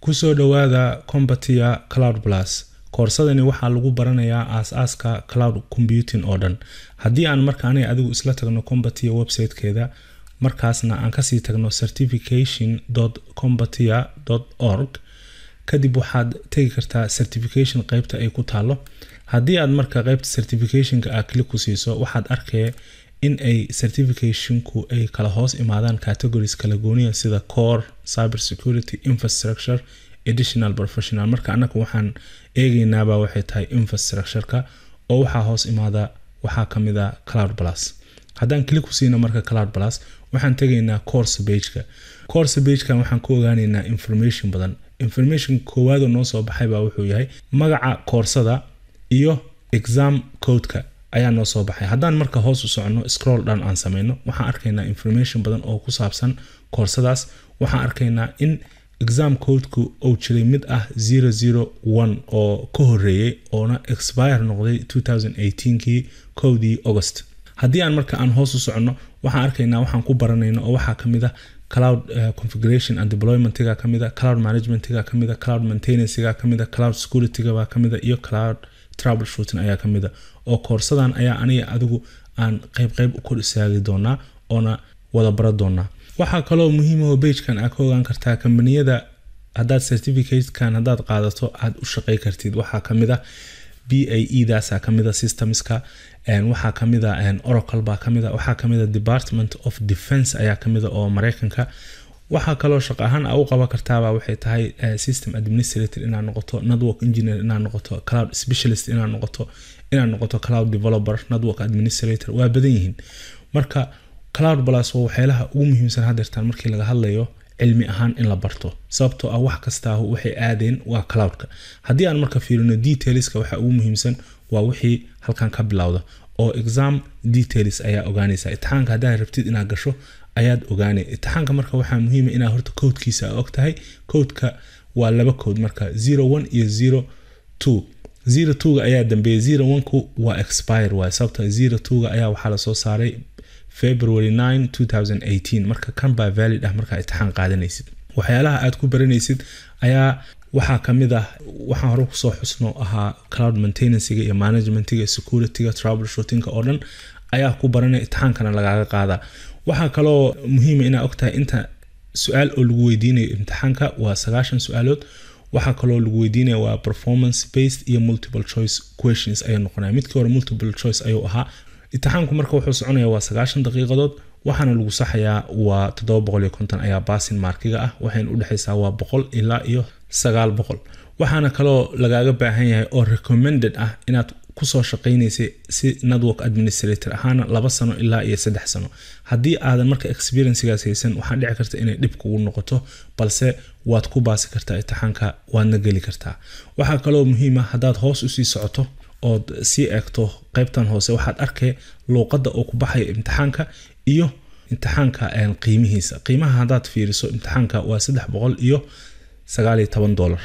kusoo dhowaada combatia cloud plus koorsadani waxaa lagu baranayaa aas-aaska cloud computing oo dhan haddii aan marka aniga adigu isla tagno combatia websitekeeda markaasna aan kasii tagno certification combatia org kadib waxaad tegi kartaa certification qeybta ay ku taalo haddii aad marka qeybta certificationka aa click ku siiso waxaad arkaya in ay certificationku ay kala hoos imaadaan categories kala gooniya sida core cyber security infrastructure additional professional marka annaga waxaan eegeynaaba waxay tahay infrastructureka oo waxaa hoos imaada waxaa kamid a cloud plus haddaan click ku siino marka cloud plus waxaan tegaynaa course bageka course bagekan waxaan ku ogaaneynaa information badan information koowaadoo noo soo baxay baa wuxuu yahay magaca koorsada iyo exam codeka ayaa noo soo baxay haddaan marka hoos u socono scroll down aan sameyno waxaan arkaynaa information badan oo ku saabsan koorsadaas waxaan arkaynaa in exam codeku uu jiray mid ah zero zero one oo ka horeeyey oona expire noqday two thousand eighteenkii kowdii august haddii aan marka aan hoos u socono waxaan arkaynaa waxaan ku baranayno oo waxaa kamid ah cloud uh, configuration and deploymentiga kamid a cloud managementiga kamid a cloud maintenancega kamid a cloud securityga kamid a iyo cloud troubleshooting ayaa kamid a oo koorsadan ayaa aniga adigu aan qeyb qeyb u kor istaagi doonaa oona wada bara doonaa waxaa kaloo muhiimao bagekan aa ka ogaan kartaa kambaniyada haddaad certificatekan haddaad qaadato aad u shaqey kartid waxaa kamid a b a e daasa kamid a systemska waxaa kamid a oracle baa kamid a waxaa kamid a department of defense ayaa kamid a oo mareykanka waxaa kaloo shaqo ahaan aa u qaban kartaaba waxay tahay system administrator inaad noqoto network engineer inaad noqoto cloud specialist inaad noqoto inaad noqoto cloud developer network administrator waa badan yihiin marka cloud plus waa waxyaalaha ugu muhiimsan hadeertaan markii laga hadlayo cilmi ahaan in la barto sababtoo ah wax kastaa waxay aadeen waa cloudka haddii aan marka fiirino detailska waxa ugu muhiimsan waa wixii halkan ka bilowda oo exam details ayaa ogaanaysa itixaanka haddaad rabtid inaad gasho ayaad ogaanay itixaanka marka waxaa muhiima inaad horta codkiisa og tahay codeka waa laba code marka zero one iyo zero two zero twoga ayaa dambeeyay zero oneku waa expire waay sababta zero twoga ayaa waxaa lasoo saaray february nine two thousand eighteen marka kan baa valid ah markaa itixaan qaadanaysid waxyaalaha aad ku baranaysid ayaa waxaa kamid ah waxaan hore kusoo xusno ahaa cloud maintenancega iyo managementiga securityga troubleshootinga oo dhan ayaa ku baranaya itixaankana lagaaga qaadaa waxaa kaloo muhiima inaa ogtahay inta su-aal oo lagu weydiinayo imtixaanka waa sagaashan su-aalood waxaa kaloo lagu weydiinaya waa performance based iyo multiple choice questions ayuu noqonaya midkii hore multiple choice ayuu ahaa itixaanku marka wuxuu soconaya waa sagaashan daqiiqadood waxaana lagu saxayaa waa toddoba boqol iyo konton ayaa baasin markiga ah waxayna udhexaysaa waa boqol ilaa iyo sagaal boqol waxaana kaloo lagaaga baahan yahay oo recommended ah inaad kusoo shaqaynaysay si network administrator ahaana laba sano ilaa iyo saddex sano haddii aadan marka experiencegaas haysan waxaa dhici karta inay dhib kugu noqoto balse waad ku baasi kartaa itixaanka waadna geli kartaa waxaa kaloo muhiima haddaad hoos usii socoto ood sii eegto qeybtan hoose waxaad arkay luuqadda oo ku baxaya imtixaanka iyo imtixaanka qiimihiisa qiimaha haddaad fiiriso imtixaanka waa saddex boqol iyo sagaal iyo toban dollar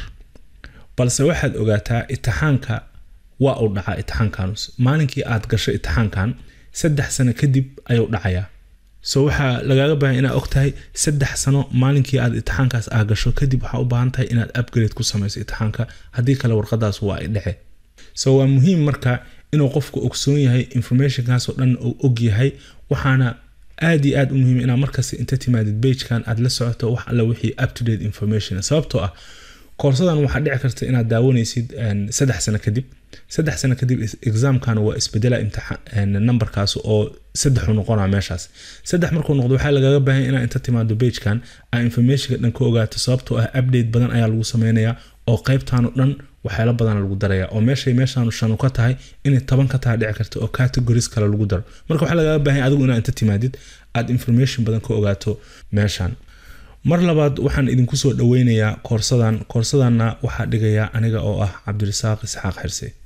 balse waxaad ogaataa itixaanka waa uu dhacaa itixaankanus maalinkii aad gasho itixaankan saddex sano kadib ayuu dhacayaa so waxaa lagaaga baahan inaad ogtahay saddex sano maalinkii aad itixaankaas aa gasho kadib waxaa u baahan tahay inaad upgrade ku samayso itixaanka haddii kale warqadaas waa ay dhece so waa muhiim marka inuu qofku ogsoon yahay informationkaasoo dhan uu og yahay waxaana aad iyo aad u muhiim inaad markasta inta timaadid bagekan aad la socoto wax alla wixii up to date information sababtoo ah koorsadan waxaa dhici karta inaad daawanaysid saddex sano kadib saddex sano kadib examkan waa isbedela numberkaas oo saddexu noqona meeshaas saddex markuu noqdo waxaa lagaga baahanya inaad inta timaado bagekan aa informationka dhan ka ogaato sababtoo ah update badan ayaa lagu sameynayaa oo qeybtaano dhan waxyaalo badana lagu daraya oo meeshay meeshaanu shanu ka tahay inay toban ka tahay dhici karta oo categories kale lagu daro marka waxaa lagaga baahanya adigu inaad inta timaadid aad information badan ka ogaato meeshan mar labaad waxaan idinku soo dhaweynayaa koorsadan koorsadanna waxaa dhigaya aniga oo ah cabdirasaaq isxaaq xirse